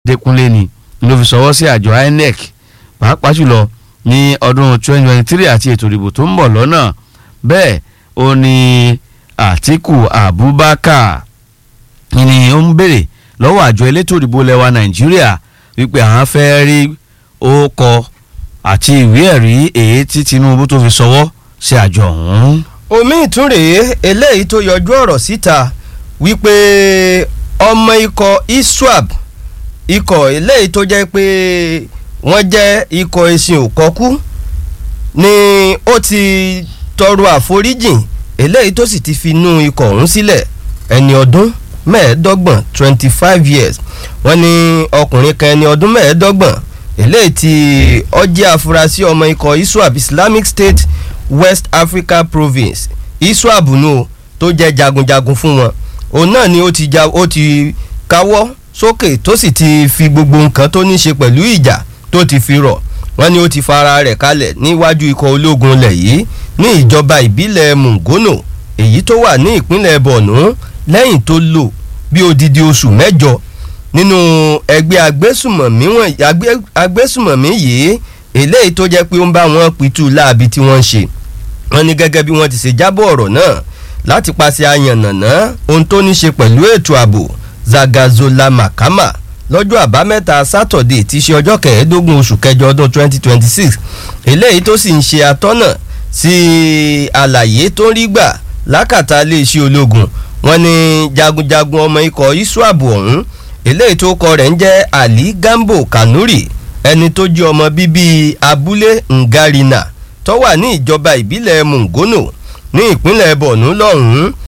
Adékúnlé ni ló fi sọwọ́ sí àjọ INEC pàápàá jùlọ ní ọdún 2023 àti ètò ìdìbò tó ń bọ̀ lọ́nà bẹ́ẹ̀ ó ní Àtíkù Abubakar ni ó ń béèrè lọ́wọ́ àjọ elétò ìdìbò lẹ́wà Nàìjíríà wípé àwọn fẹ́ rí orúkọ àti ìwé ẹ̀rí èyí tí Tinubu tó fi sọwọ́ sí àjọ ọ̀hún. omi ìtúnrèé eléyìí tó yọjú ọ̀rọ̀ síta wípé ọmọ ikọ̀ iswap ikọ̀ eléyìí tó jẹ́ pé wọ́n jẹ́ ikọ̀ ẹ̀sìn òkọ́kú ni ó ti tọrọ àforíjìn eléyìí tó sì ti fi inú ikọ̀ ọ̀hún sílẹ̀ ẹni ọdún mẹ́ẹ̀ẹ́dọ́gbọ̀n twenty five years wọ́n ní ọkùnrin kan ẹni ọdún mẹ́ẹ̀ẹ́dọ́gbọ̀n eléyìí tí ó jẹ́ afurasí ọmọ ikọ̀ iswap Islamic State West Africa Province iswap nù tó jẹ́ jagunjagun fún wọn òun náà ni ó ti ja ó ti káwọ́ sókè tó sì ti fi gbogbo nǹkan tó ní ṣe pẹ̀lú ìjà tó ti fi rọ̀ wọ́n ní ó ti fara rẹ̀ kalẹ̀ níwájú ikọ̀ ológun ilẹ̀ yìí ní ìjọba ìbílẹ̀ Mungono èyí tó wà ní ìpínlẹ̀ Borno lẹ́yìn tó lò bí odidi oṣù mẹ́jọ nínú ẹgbẹ́ agbésùmọ̀mí agbésùmọ̀mí yìí eléyìí tó jẹ́ pé ó ń bá wọn pitú láabi tí wọ́n ń ṣe wọ́n ní gẹ́gẹ́ bí wọ́n ti ṣe jábọ̀ ọ̀rọ̀ náà láti paṣẹ àyànnàná ohun tó ní ṣe pẹ̀lú ètò ààbò Zagazola Makama lọ́jọ́ àbámẹ́ta sátọ̀dé tí í ṣe ọjọ́ kẹẹ̀ẹ́dógún oṣù kẹjọ ọdún 2026 eléyìí tó sì ń ṣe atọ́nà sí àlàyé tó ń rí gbà lákàtà iléeṣẹ́ ológun wọ́n ní jagunjagun ọmọ ikọ̀ iswap ọ̀hún eléyìí tó kọ rẹ̀ ń jẹ́ Ali Gambo Kanuri ẹni tó jẹ́ ọmọ bíbí abúlé Ngarina tó wà ní ìjọba ìbílẹ̀ Mungono ní ìpínlẹ̀ Borno lọ́hùn-ún